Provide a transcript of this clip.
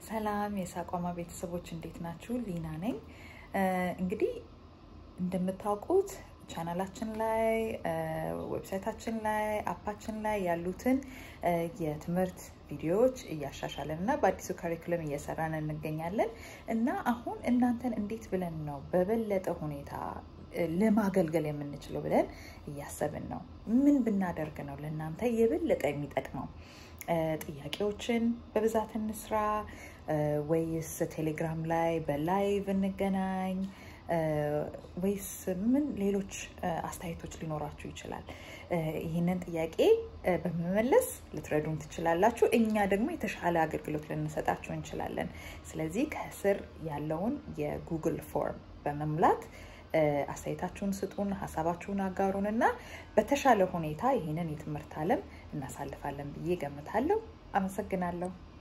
ሰላም የሳቋማ ቤተሰቦች እንዴት ናችሁ? ሊና ነኝ። እንግዲህ እንደምታውቁት ቻናላችን ላይ ዌብሳይታችን ላይ አፓችን ላይ ያሉትን የትምህርት ቪዲዮዎች እያሻሻለን እና በአዲሱ ካሪኩለም እየሰራን እንገኛለን እና አሁን እናንተን እንዴት ብለን ነው በበለጠ ሁኔታ ለማገልገል የምንችለው ብለን እያሰብን ነው። ምን ብናደርግ ነው ለእናንተ የበለጠ የሚጠቅመው? ጥያቄዎችን በብዛት እንስራ ወይስ ቴሌግራም ላይ በላይቭ እንገናኝ ወይስ ምን ሌሎች አስተያየቶች ሊኖራችሁ ይችላል? ይህንን ጥያቄ በመመለስ ልትረዱን ትችላላችሁ። እኛ ደግሞ የተሻለ አገልግሎት ልንሰጣችሁ እንችላለን። ስለዚህ ከስር ያለውን የጉግል ፎርም በመሙላት አስተያየታችሁን ስጡን፣ ሀሳባችሁን አጋሩን እና በተሻለ ሁኔታ ይህንን የትምህርት ዓለም እናሳልፋለን ብዬ ገምታለሁ። አመሰግናለሁ።